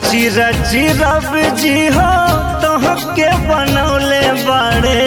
रची रची रब जी हो तोहके बनौले बाड़े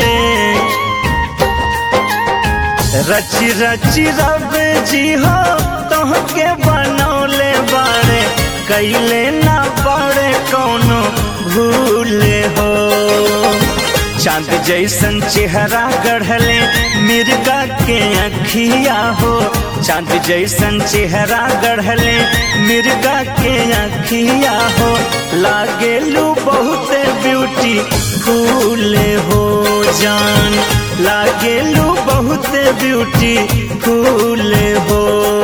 रची रची रब जी हो तोहके बनौले बाड़े कैले ना बाड़े कौनो भूले हो चांद जैसन चेहरा गढ़ले मिर्गा के अखिया हो चांद जैसन चेहरा गढ़ले मिर्गा के अखिया हो लागेलू बहुत ब्यूटी फूले हो जान लागेलू बहुत ब्यूटी फूले हो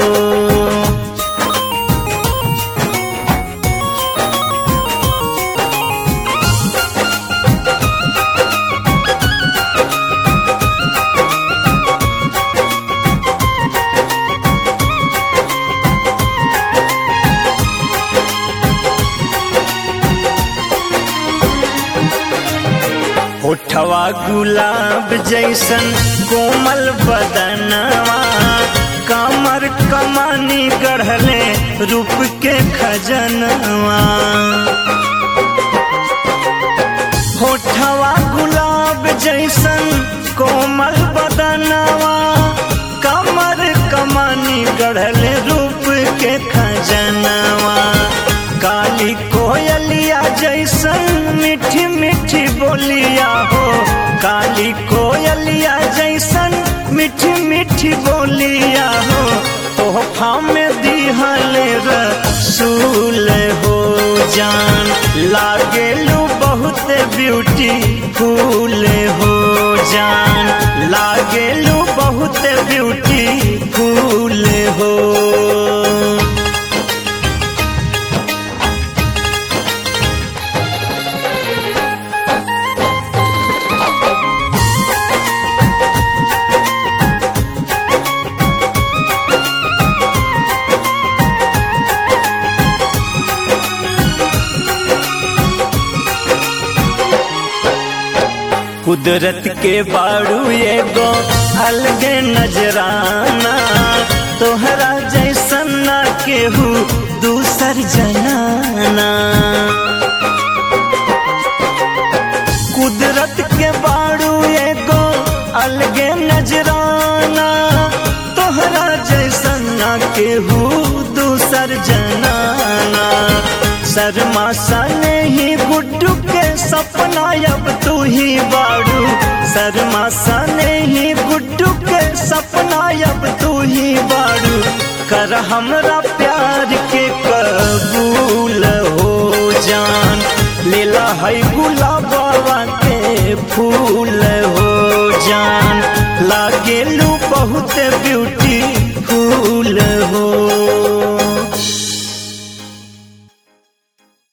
होठवा गुलाब जैसन कोमल बदनवा कमर कमानी गढ़ले रूप के खजनवा होठवा गुलाब जैसन कोमल बदनवा कमर कमानी गढ़ले रूप के खजनवा काली कोयलिया जैसन मीठी मीठी बोलिया हो काली कोयलिया जैसन मीठी मीठी बोलिया हो तोहफा में दिहले रसूल हो जान लागेलू बहुत ब्यूटी फूल हो जान लागेलू बहुत ब्यूटी फूल हो कुदरत के बाड़ू एगो अलगे नजराना तोहरा जैसन ना केहू दूसर जनाना कुदरत के बाड़ू एगो अलगे नजराना तोहरा जैसन ना केहू दूसर जनाना शर्मा सने ही गुड्डू के सपना अब तू ही बाड़ू शर्मा सने ही गुड्डू के सपना अब तू ही बाड़ू कर हमरा प्यार के कबूल हो जान लीला है गुलाबा के फूल हो जान लागेलू बहुत ब्यूटी फूल